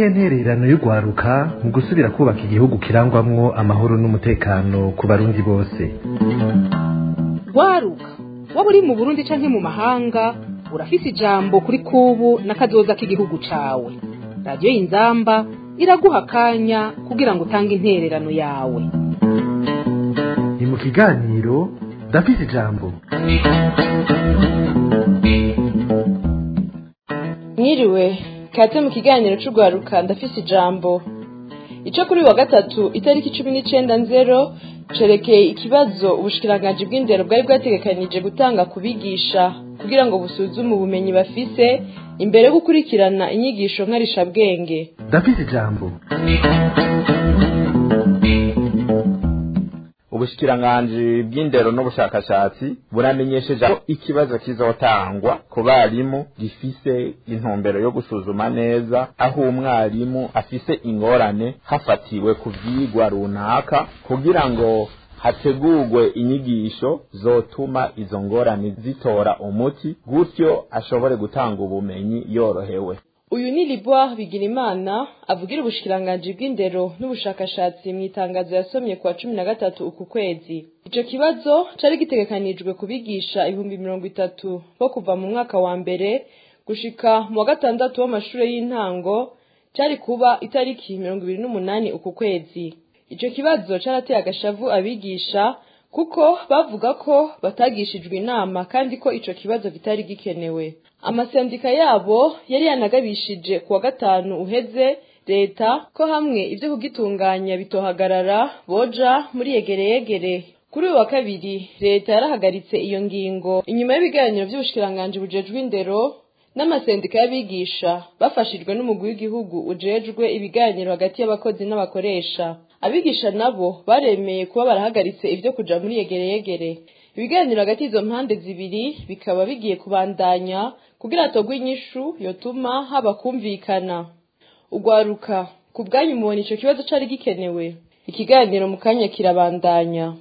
niyihe ntererano y'urwaruka mu gusubira kubaka igihugu kirangwamwo amahoro n'umutekano ku barundi bose rwaruka waba uri mu burundi canke mu mahanga urafise ijambo kuri kubu n'akazoza k'igihugu cawe radiyo y'inzamba iraguha akanya kugira ngo utange intererano yawe ni mu kiganiro ndafise ijambo mwiriwe kaze mu kiganiro c'urwaruka ndafise ijambo ico kuri wa gatatu itariki cumi n'icenda nzero cerekeye ikibazo ubushikiranganji bw'indero bwari bwategekanije gutanga ku bigisha kugira ngo busuzume ubumenyi bafise imbere yo gukurikirana inyigisho nkarishabwenge ndafise ijambo ubushikiranganji bw'indero n'ubushakashatsi buramenyesheje ko ikibazo kizotangwa ku barimu gifise intumbero yo gusuzuma neza aho umwarimu afise ingorane hafatiwe ku vyigwa runaka kugira ngo hategurwe inyigisho zotuma izo ngorane zitora umuti gutyo ashobore gutanga ubumenyi yorohewe uyu ni liboire bigirimana avugira ubushikiranganji bw'indero n'ubushakashatsi mu itangazo yasomye kuwa cumi na gatatu uku kwezi ico kibazo cari gitegekanijwe kubigisha ibihumbi mirongo itatu bo kuva mu mwaka wa mbere gushika mu wa gatandatu w'amashure y'intango cari kuba itariki mirongo ibiri n'umunani uku kwezi ico kibazo carateye agashavu abigisha kuko bavuga ko batagishijwe inama kandi ko ico kibazo kitari gikenewe amasendika yabo yari yanagabishije kuwa gatanu uheze leta ko hamwe ivyo kugitunganya bitohagarara boja muri yegereyegere kuri uyu wa kabiri leta yarahagaritse iyo ngingo inyuma y'ibiganiro vy'ubushikiranganji bujejwe indero n'amasendika y'abigisha bafashijwe n'umugwi w'igihugu ujejwe ibiganiro hagati y'abakozi n'abakoresha abigisha nabo baremeye kuba barahagaritse ivyo kuja muri yegereyegere ibiganiro hagati y'izo mpande zibiri bikaba bigiye kubandanya kugira hatogwe inyishu yotuma haba kumvikana ugwaruka ku bwanyu mubona ico kibazo cari gikenewe ikiganiro mu kanya kirabandanya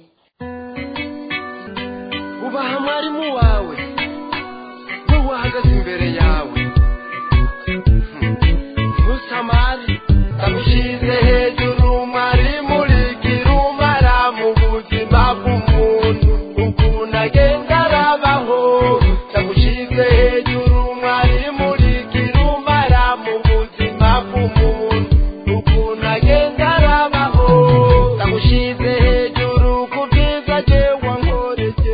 ubaha mwarimu wawe wowe ahagaze imbere yawe ntusamari ndamushize hejuru mwarimu rigira umara mu buzima bw'umuntu ukuntu agenda arabaho ndamushize hejuru mwarimu rigira umara mu buzima bw'umuntu ukuntu agenda arabaho ndamushize hejuru ku bwiza jewe nkoreye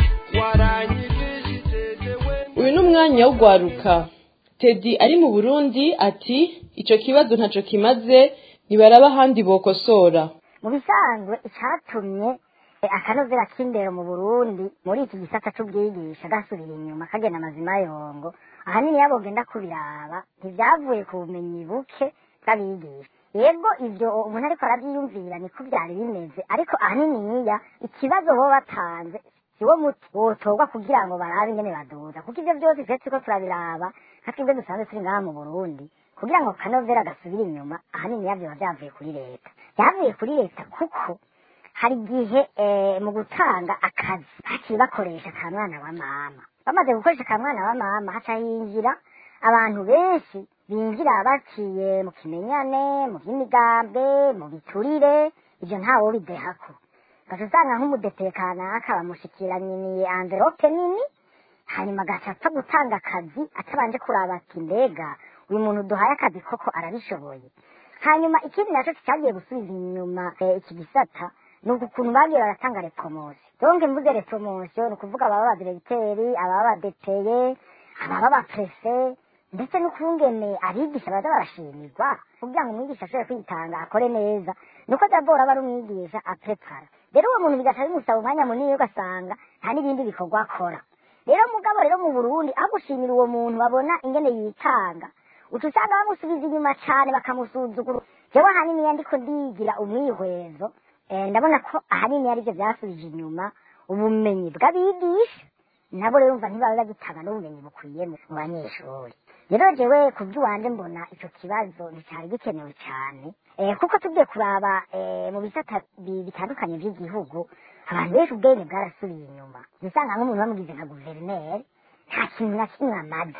waranyigishije jewe uyu ni umwanya w'ugwaruka tedi ari mu burundi ati ico kibazo ntaco kimaze nibaraba ahandi bokosora mu bisanzwe icatumye eh, akanovera k'indero mu burundi muri iki gisata c'ubwigisha gasubira inyuma kagenda amazima yongo ahanini iyo bogenda kubiraba ntivyavuye ku bumenyi buke bw'abigisha yego ivyo umuntu ariko aravyiyumvira niko vyari bimeze ariko ahaniniya ikibazo bo batanze siwo muti wotorwa kugira ngo barabe ingene baduza kuko ivyo vyose twe turiko turabiraba nka twebwe dusanzwe turi ngaha mu burundi kugira ngo kanovera gasubire inyuma ahanini yavyo biba vyavuye kuri leta vyavuye kuri leta kuko hari igihe eh, mu gutanga akazi haciye bakoresha ka mwana wa mama bamaze gukoresha ka mwana wa mama haca hinjira abantu benshi binjira baciye mu kimenyane mu vy'imigambe mu biturire ivyo ntawo bidehako gaca usanga nk'umudepeye kanaka bamushikiranyiniye anvelope nini hanyuma agaca apfa gutanga akazi atabanje kuraba ati mbega uyu muntu duhaye akazi koko arabishoboye hanyuma ikindi naco cyagiye gusubiza inyuma eh, iki gisata ni uku kuntu bagiye baratanga repromosiyo donc mvuze repromosiyo ni ukuvuga ababa badiregiteri ababa badepeye ababa baprese ndetse n'ukungene abigisha baza barashimirwa kugira ngo umwigisha ashobore kwitanga akore neza nuko dabora aba ari umwigisha aprepara rero uwo muntu bigaca bimusaba umwanya munini ugasanga nta n'ibindi bikorwa akora rero mugabo rero mu burundi aho gushimira uwo muntu babona ingene yitanga uca usanga bamusubiza inyuma cane bakamusuzugura jewe ahanini iyo ndiko ndigira umwihwezo eh, ndabona ko ahanini arivyo vyasubije inyuma ubumenyi bw'abigisha nabo rero umva ntibaba bagitanga n'ubumenyi bukwiye mu mu banyeshuri rero jewe ku by'iwanje mbona ico kibazo nticari gikenewe cane eh, kuko tugiye kuraba eh, mu bisata bi- bitandukanye vy'igihugu abantu benshi ubwenge bwarasubiye inyuma usanga nk'umuntu bamugize nka guverineri nta kintu na kimwe amaze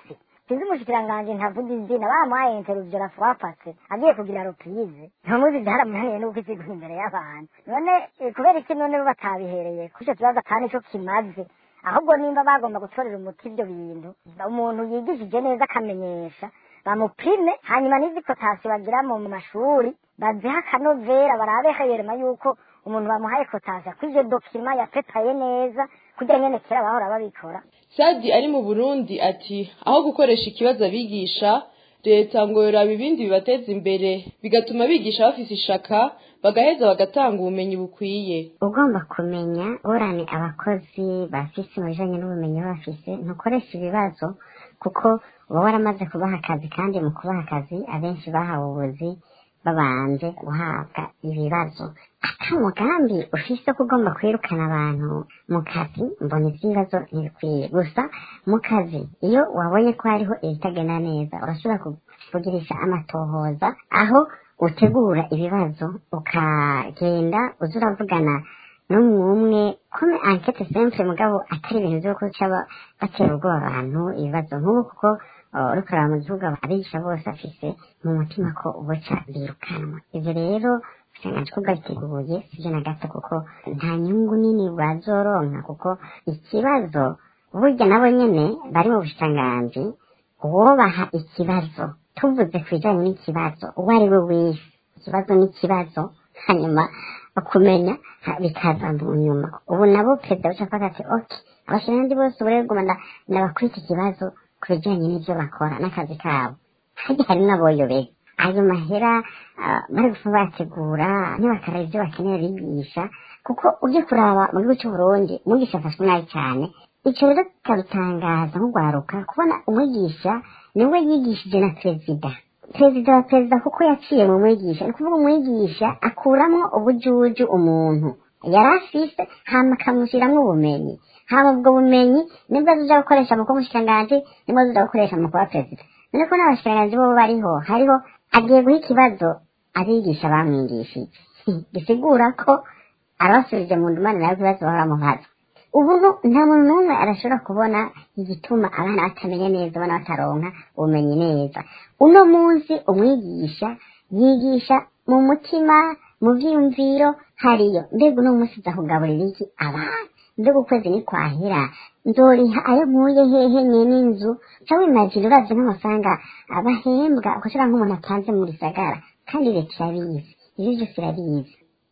sinzi umushikiranganji ntavuga izina bamuhaye interuvyo na fwapase agiye kugira ropize ntamuzi vyaramunaniye n'uko isigura imbere y'abantu none eh, kubera iki none bo batabihereye kuri ico kibazo ata nico kimaze ahubwo nimba bagomba gutorera umuti ivyo bintu umuntu yigishije neza akamenyesha bamupime hanyuma n'izi kotasiyo bagira mu mashuri baziha akanovera barabe hayerema yuko umuntu bamuhaye kotasiyo ko ivyo dokima yapetaye neza kugira nyene kera bahora babikora sadi ari mu burundi ati aho gukoresha ikibazo abigisha leta ngo yoraba ibindi bibateza imbere bigatuma bigisha bafise ishaka bagaheza bagatanga ubumenyi bukwiye ugomba kumenya urane abakozi bafise mu bijanye n'ubumenyi baba bafise ntukoresha ibibazo kuko uba waramaze kubaha akazi kandi mu kubaha akazi abenshi bahawe ubuzi babanje guhabwa ibibazo ata mugambi ufise ko ugomba kwirukana abantu mu kazi mbona ivy'ibibazo ntibikwiye gusa mu kazi iyo wabonye ko hariho ibitagenda neza urashobora ku- kugirisha amatohoza aho utegura ibibazo ukagenda uza uravugana n'umwe kome ankete simple mugabo atari ibintu vyo kuca ba- batera ubwoba abantu ibibazo nk'ubu kuko uh, uriko uraba mu gihugu abigisha bose afise mu mutima ko uboca birukanwa ivyo rero ubushikiranganji ko bwabiteguye sivyo na gato kuko nta nyungu nini bazoronka kuko ikibazo burya nabo nyene bari mu bushikiranganji uwobaha ikibazo tuvuze ku bijanye n'ikibazo uwo ari we wese ikibazo n'ikibazo hanyuma kumenya ha- bikaza mu nyuma ubu nabo perezida buca avuga ati ok abashiranganji bose ubureguma nabakwita ikibazo ku bijanye n'ivyo bakora n'akazi kabo harya hari n'aboyobega ayo mahera ah, bari gufa bategura ntibakaraba ivyo bakeneye bigisha kuko ujye kuraba mu gihugu c'uburundi umwigisha afashwe nabi cane ico rero kikadutangaza nk'ugwaruka kubona umwigisha niwe yigishije na perezida perezida wa perezida kuko yaciye mu mwigisha ni ukuvuga umwigisha akuramwo ubujuju umuntu yari afise hama akamushiramwo ubumenyi hama ubwo bumenyi nibwo azoja gukoresha mu kuba umushikiranganji nibwo azoja gukoresha mu kuba perezida none ko n'abashikiranganji bobo bariho hariho agiye guha ikibazo abigisha bamwigishije bisigura ko arabasubije mu ndumane nawe ibibazo bahora mubaza ubu nu- nta muntu n'umwe arashobora kubona igituma abana batamenya neza abana bataronka ubumenyi neza uno munsi umwigisha yigisha mu mutima mu vyiyumviro hariyo mbega uno munsi uza kugaburira iki abana mbega ukwezi ni kwahera nzoriha ayo nkuye hehe nyene inzu ca wimagine uravye nk'amafaranga abahembwa ukoshobora nk'umuntu atanze mu gisagara kandi leta irabizi ivyo vyose irabizi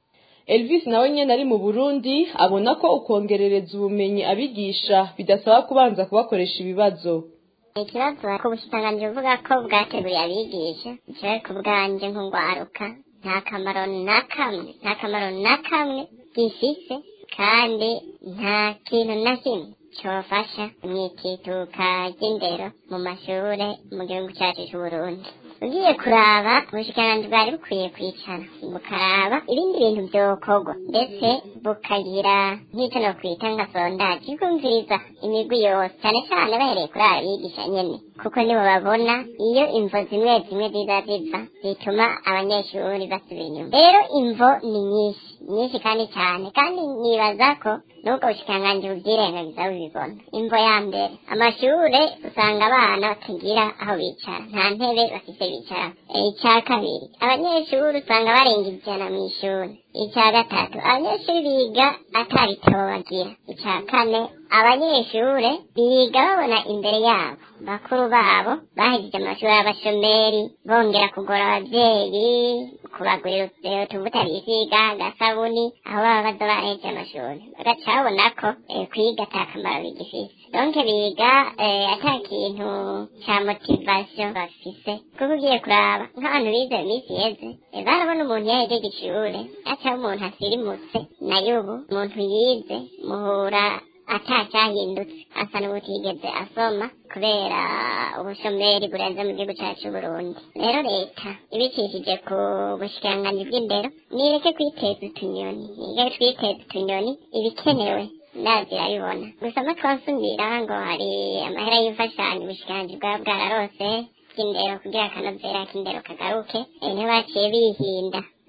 elvis nawe nyene ari mu burundi abona ko ukongerereza ubumenyi abigisha bidasaba kubanza kubakoresha ibibazo ikibazo ku bushikiranganji buvuga ko bwateguye abigisha jewe ku bwanje nk'ugwaruka nta kamaro na kamwe nta kamaro na kamwe gifise kandi nta kintu na kimwe cofasha mw'itituka ry'indero mu mashure mu gihugu cacu c'uburundi ugiye kuraba ubushikiranganji bwari bukwiye kwicara bukaraba ibindi bintu vyokorwa ndetse bukagira nk'ico nokwita nka sondaje ikumviriza imigwi yose cane cane bahereye kuri abigisha nyene kuko nibo babona iyo imvo zimwe zimwe ziza ziva zituma abanyeshuri basubira inyuma rero imvo ni nyinshi nyinshi kandi cyane kandi nibaza ko nubwo bushikiranganji buvyirengagiza bubibona imvo ya mbere amashure usanga abana batagira aho bicara nta ntebe bafise bicara icya kabiri abanyeshuri usanga barenga ijana mu ishuri icya gatatu abanyeshuri biga atabitabo bagira icya kane abanyeshure biga babona imbere yabo bakuru babo bahejeje amashuri y'abashomeri bongera kugora abavyeyi kubagurira utuvuta bisiga agasabuni aho baba baza bahejeje amashuri bagaca babona ko eh, kwiga ata kamaro bigifise donke biga eh, ata kintu ca motivation bafise kuko ugiye kuraba nk'abantu bize mu minsi yeze eh, barabona umuntu yahejeje ishure acaho umuntu asirimutse nayo ubu umuntu yize muhura atacyahindutse asa n'ubutigeze asoma kubera ubushomeri burenze mu gihugu cyacu Burundi rero leta ibicishije ku bushikiranganji bw'indero nireke kwiteza utunyoni nireke twiteza utunyoni ibikenewe ndazi irabibona gusa no twasumira ngo hari amahera y'imfashanyo ubushikiranganji bwaba bwararose bw'indero kugira akanovera k'indero kagaruke eh, ntibaciye bihinda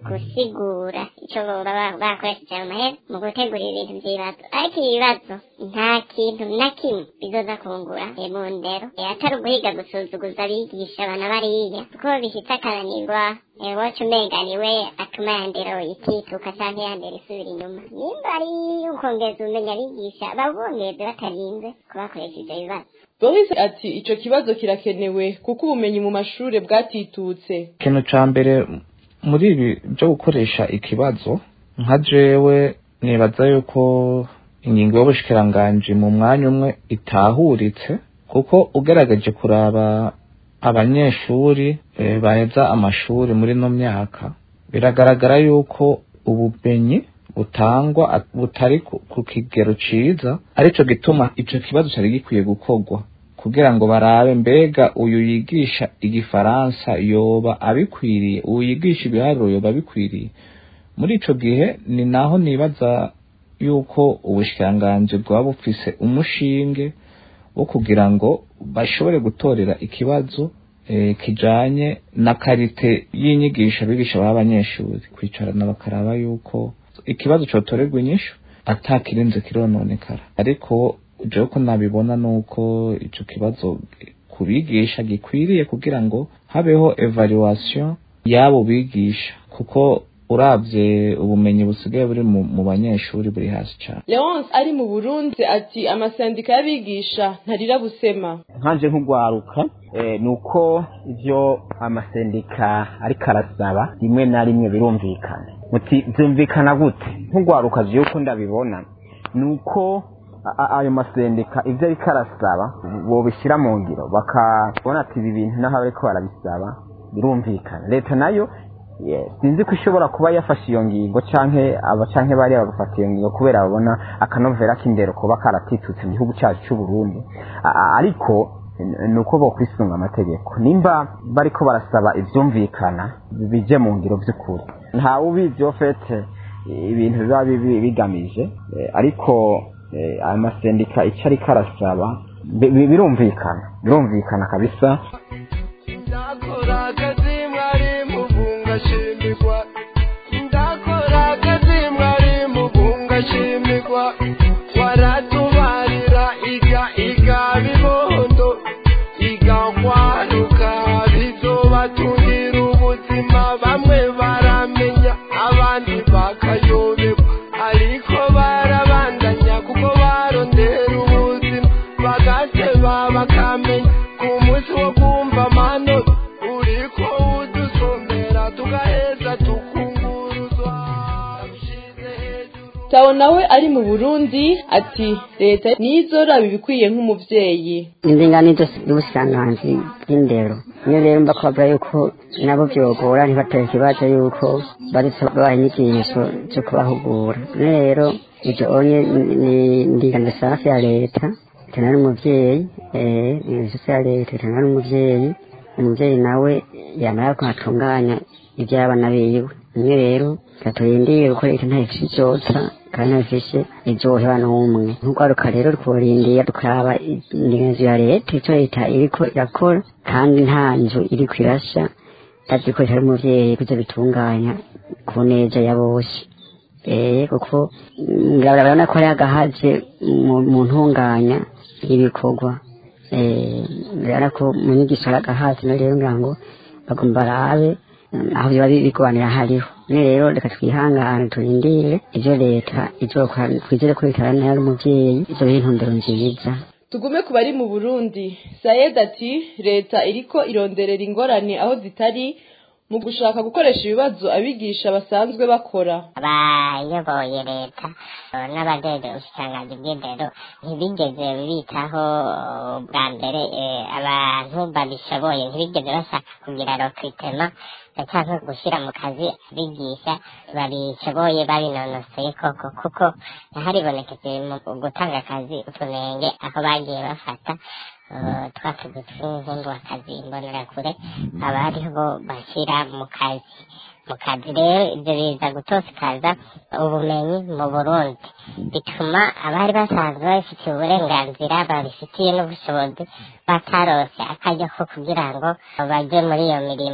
gusigura icyo baba bakoresheje ayo mahera mu gutegura ibintu by'ibibazo ariko ibibazo nta kintu na kimwe bizoza kungura eh, mu ndero Eh, atari uguhiga gusuzuguza abigisha abana bariya kuko bifite akananirwa eh, woca umenga niwe atuma ya ndero itituka canke ya ndero isubira inyuma nimba ari ukongeza ubumenyi abigisha babongeze batarinze kubakoresha ivyo bibazo boris ati ico kibazo kirakenewe kuko ubumenyi mu mashure bwatitutse ikintu ca mbere muri ibi byo gukoresha ikibazo nka jewe nibaza yuko ingingo y'ubushikiranganji mu mwanya umwe itahuritse kuko ugerageje kuraba abanyeshuri eh, baheza amashuri muri no myaka biragaragara yuko ubumenyi butangwa at- butari ku, ku kigero ciza arico gituma ico kibazo cari gikwiye gukorwa kugira ngo barabe mbega uyu yigisha igifaransa yoba abikwiriye uyu yigisha ibiharuro yoba abikwiriye muri ico gihe ni naho nibaza yuko ubushikiranganji bwaba bufise umushinge wo kugira ngo bashobore gutorera ikibazo eh, kijanye na karite y'inyigisho abigisha b'abanyeshuri kwicarana bakaraba yuko ikibazo cotorerwa inyishu atakirinze kirononekara ariko jewe ko nabibona nuko ico kibazo kubigisha gikwiriye kugira ngo habeho evaluation y'abo bigisha kuko uravye ubumenyi busigaye buri mu, mu banyeshuri buri hasi cane leonce ari mu burundi ati amasendika y'abigisha ntarira busema nkanje nk'ugwaruka eh, ni uko ivyo amasendika ariko arasaba rimwe na rimwe birumvikana muti vyumvikana gute nk'ugwaruka jewe uko ndabibona ni uko a- a- ayo masendika ivyo ariko arasaba bobishyira mu ngiro bakabona ati ibi bintu naho bariko barabisaba birumvikana leta nayo yes, sinzi ko ishobora kuba yafashe iyo ngingo canke aba canke bariya bagafata iyo ngingo kubera babona akanovera k'indero kuba karatitutse mu gihugu cyacu c'u Burundi A- a- ariko n- ni uko bokwisunga amategeko nimba bariko barasaba ivyumvikana bije mu ngiro vy'ukuri ntawe ubizi ofete ibintu biba bibi- bigamije eh, ariko eh, ayo masendika ico ariko arasaba bi- bi- birumvikana birumvikana kabisa ndakora akazi mwari muvunga shimirwa ndakora akazi mwari muvunga shimirwa waratubarira iga iga bibondo iga kwaruka bizobatungira ubuzima bamwe baramenya abandi bakayoberwa ariko barabandanya kuko barondera ubuzima bagateba bakamenya ku munsi wo kumva amanota uriko udusomera tugaheza tukunguruzwa ushize hejuru tawo nawe ari mu burundi ati leta nizoraba ibikwiye nk'umuvyeyi indinganizo y'ubusanganzi bw'indero niyo rero mba kubabwira yuko nabo byogora ntibatera ikibazo yuko baretse babaha inyigisho zo kubahugura none rero ibyo onye ni indinganizo safi ya leta tena n'umuvyeyi eh indinganizo ya leta tena n'umuvyeyi umuvyeyi nawe yamara ko atunganya iby'abana biwe niyo rero gaturindire kuko leta ntayifise ivyotsa kandi ntayifise ivyoheba n'umwe nk'urwaruka rero tworindiye tukaraba indinganizo ya leta ico leta iriko irakora kandi nta nzu iriko irasha ndazi ko itari umuvyeyi kuza bitunganya ku neza ya bose eh kuko mm, urabona ko ari agahaze mu- mu ntunganya y'ibikorwa eh urabona ko mu nyigisho ari agahaze no rero ngira ngo bagomba barabe mm, aho biba bigwanira hariho none rero reka twihangane turindire ivyo leta izokora twizere ko leta ari umuvyeyi izoba intumbero nziza tugume ku bari mu burundi sayed ati leta iriko ironderera ingorane aho zitari mu gushaka gukoresha ibibazo abigisha basanzwe bakora abayoboye leta eh, n'abajejwe ubushikiranganji bw'indero ntibigeze bitaho eh, bwa mbere eh, abantu babishoboye ntibigeze bashaka kugira recrutement cyangwa gushyira mu kazi abigisha babishoboye babinonosoye koko kuko haribonekeje mu gutanga akazi utunenge aho bagiye bafata eh, twa tuzu tw'inkunduwakazi imbonerakure aba ariho bashyira mu kazi mu kazi rero ibyo biza gutosikaza ubumenyi mu burundi bituma abari basanzwe babifitiye uburenganzira babifitiye n'ubushobozi batarose akaryo ko kugira ngo bajye muri iyo mirimo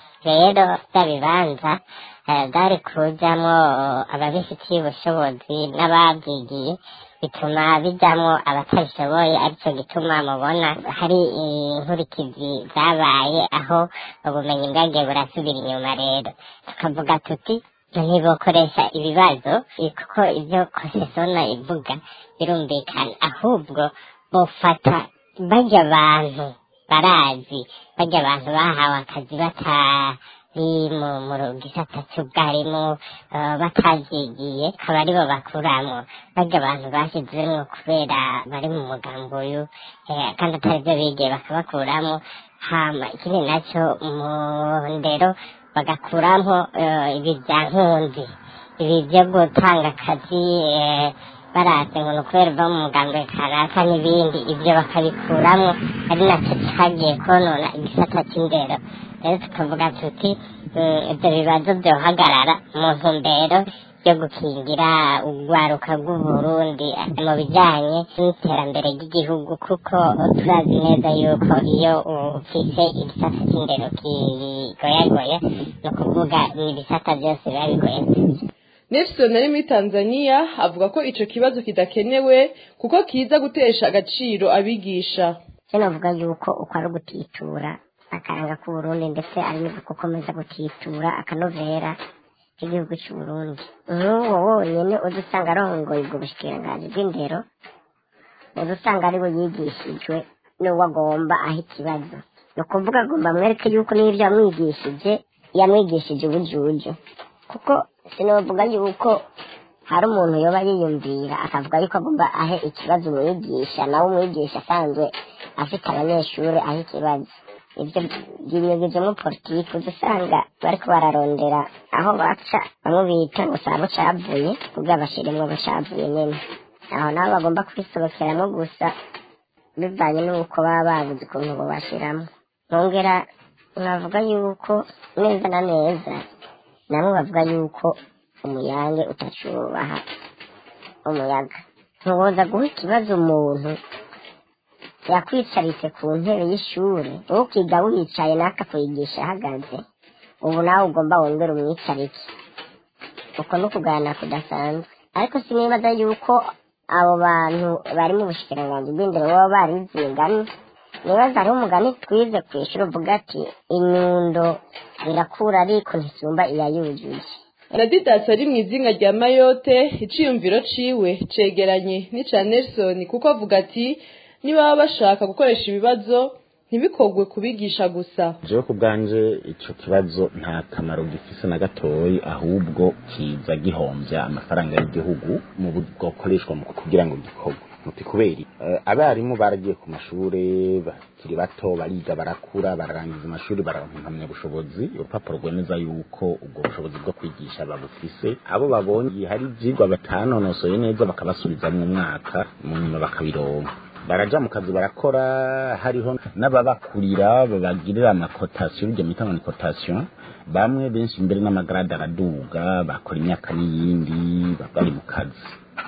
rero bya bibanza eh, byari kujamwo ababifitiye ubushobozi n'ababyigiye bituma bijamwo abatabishoboye aricyo gituma mubona hari inkurikizi zabaye aho ubumenyi bwagiye burasubira inyuma rero tukavuga tuti ntibokoresha ibibazo eh, kuko ibyo kosesona ivuga birumvikana ahubwo bofata barya abantu barazi barya abantu bahawe akazi batari mu mu gisata cy'ubwarimu eh, batavyigiye akaba aribo bakuramo barya abantu bashyizemwo kubera bari mu mugambi uyu eh, kandi atari byo bigiye bakabakuramo hama ikindi nacyo mu ndero bagakuramo eh, ibi bya nkunzi ibi byo gutanga akazi eh, baraze ngo ni ukubera uva mu mugambi kanaka n'ibindi ibyo bakabikuramo ari nacyo cyagiye konona igisata cy'indero rero tukavuga tuti mm, ibyo bibazo byohagarara mu ntumbero yo gukingira urwaruka rw'uburundi mu bijyanye n'iterambere ry'igihugu kuko turazi neza yuko iyo ufise igisata cy'indero kigoyagoye ni ukuvuga ni ibisata byose biba bigoye Nelson ari muri Tanzania avuga ko ico kibazo kidakenewe kuko kiza gutesha agaciro abigisha cyo navuga yuko uko ari ugutitura akaranga k'uburundi ndetse ari no gukomeza gutitura akanovera k'igihugu cy'uburundi nk'uwo wonyine uza usanga arongoye ubwo bushikiranganji bw'indero uza usanga ari we yigishijwe n'uwo agomba aho ikibazo ni ukuvuga agomba amwereke yuko n'ibyo yamwigishije yamwigishije ubujuju kuko sinavuga yuko hari umuntu yoba yiyumvira akavuga yuko agomba ahe ikibazo umwigisha nawe umwigisha asanzwe afite abanyeshuri aho ikibazo ibyo byimyugijemo politiki uza usanga bariko bararondera aho baca bamwe bita ngo saba bucavuye kugira bashiremwo bucavuye nyene aho nabo bagomba kwisohokeramo gusa bivanye n'uko baba babuze ukuntu bobashiramo nkongera nkavuga yuko neza na neza nabo bavuga yuko umuyange utacubaha umuyaga ntuboza guha ikibazo umuntu yakwicaritse ku ntebe y'ishuri wowe ukiga wicaye n'akakwigisha ahagaze ubu nawe ugomba wongera umwicarike uko ni ukuganira kudasanzwe ariko sinibaza yuko abo bantu bari mu bushikiranganji bw'indero baba barize imigani nibaza hariho umugani twize ku ishuri uvuga ati inyundo irakura ariko ntisumba iyayujuje Nadidas ari mu izinga rya Mayotte iciyumviro ciwe cegeranye n'ica Nelson kuko avuga ati niba baba bashaka gukoresha ibibazo ntibikogwe kubigisha gusa jewe ku bwanje ico kibazo nta kamaro gifise na gatoyi ahubwo kiza gihomvya amafaranga y'igihugu mu buryo bwokoreshwa mu kugira ngo gikorwe muti kubera uh, abarimu baragiye ku mashure bakiri bato bariga barakura bararangiza amashuri bararonka impamyabushobozi urupapuro rwemeza yuko ubwo bushobozi bwo kwigisha babufise abo babonye hari ivyigwa batanonosoye neza bakabasubizamwo umwaka mu nyuma bakabironka baraja mu kazi barakora hariho n'ababakurira babagirira amakotasiyo bijya mwita ngo ni kotasiyo bamwe benshi mbere n'amagarade araduga bakora imyaka n'iyindi bari mu kazi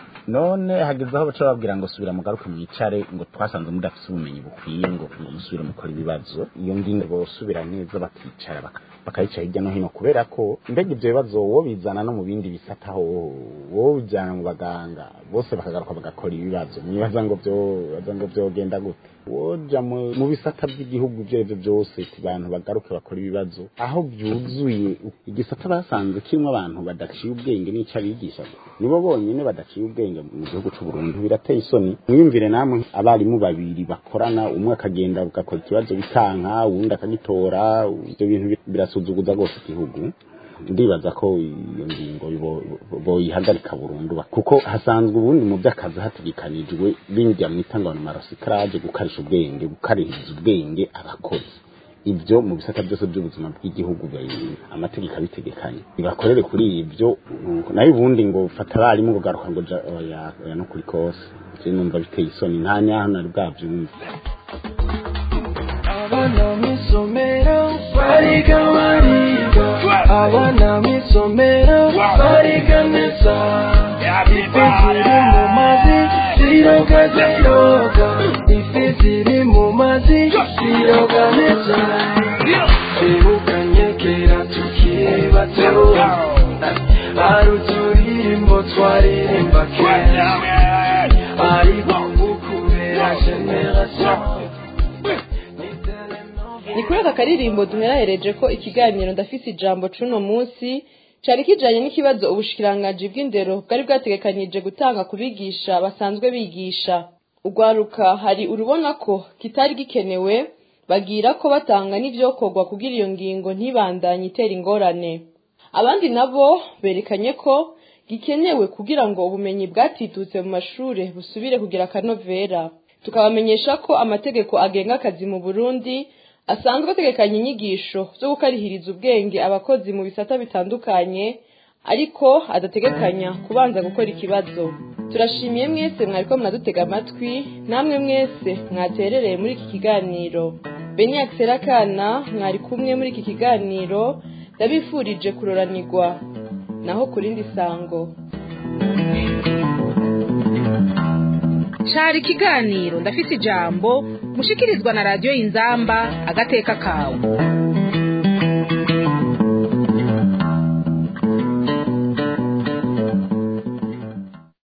none hageze aho baca babwira ngo subira mugaruke mwicare ngo twasanze mudafise ubumenyi bukwiye ngo ngo musubire mukora ibibazo iyo ngingo bosubira neza bakicara baka bakayica hirya no hino kubera ko mbega ivyo bibazo wo bizana no mu bindi bisata ho wo bijana mu baganga bose bakagaruka bagakora ibibazo mwibaza ngo vyo baza ngo vyogenda gute woja mu mu bisata by'igihugu ivyo arivyo vyose ti bantu bagaruke bakora ibibazo aho vyuzuye igisata basanze kirimo abantu badaciye ubwenge n'ico abigisha nibo bonyene badaciye ubwenge mu gihugu c'u Burundi birateye isoni mwiyumvire namwe abarimu babiri bakorana umwe akagenda ugakora ikibazo bikanka uwundi akagitora ivyo bintu birasuzuguza rwose igihugu ndibaza ko iyo ngingo boyihagarika burundu kuko hasanzwe ubundi mu by'akazi hategekanijwe bindya mwita ngo ni marosikarage gukarisha ubwenge gukarishiriza ubwenge abakozi ibyo mu bisata byose by'ubuzima bw'igihugu amategeko abitegekanye bibakorere kuri ibyo nayo ubundi ngo fata abarimu ngo garuka ngo oya no kuri kose je numva biteye isoni nta nyaho nari bwavyumva abana mw'isomero bariga bariga abana mw'isomero bariga neza ifi ziri mu mazi ziroga ziroga ifi ziri mu mazi ziroga neza twibukanye kera generasiyo hari uturirimbo twaririmba kera ariko ukubera generasiyo ni kuri aka karirimbo duherahereje ko ikiganiro ndafise ijambo c'uno munsi cari kijanye n'ikibazo ubushikiranganji bw'indero bwari bwategekanyije gutanga ku bigisha basanzwe bigisha urwaruka hari urubona ko kitari gikenewe bagira ko batanga n'ivyokorwa kugira iyo ngingo ntibandanye itera ingorane abandi nabo berekanye ko gikenewe kugira ngo ubumenyi bwatitutse mu mashure busubire kugira akanovera tukabamenyesha ko amategeko agenga akazi mu burundi asanzwe ategekanya inyigisho zo gukarihiriza ubwenge abakozi mu bisata bitandukanye ariko adategekanya kubanza gukora ikibazo turashimiye mwese mwariko mwadutega amatwi namwe mwese mwaterereye muri iki kiganiro beni akana mwari kumwe muri iki kiganiro ndabifurije kuroranirwa naho ku rindi sango cari ikiganiro ndafise ijambo mushikirizwa na radiyo inzamba agateka kawe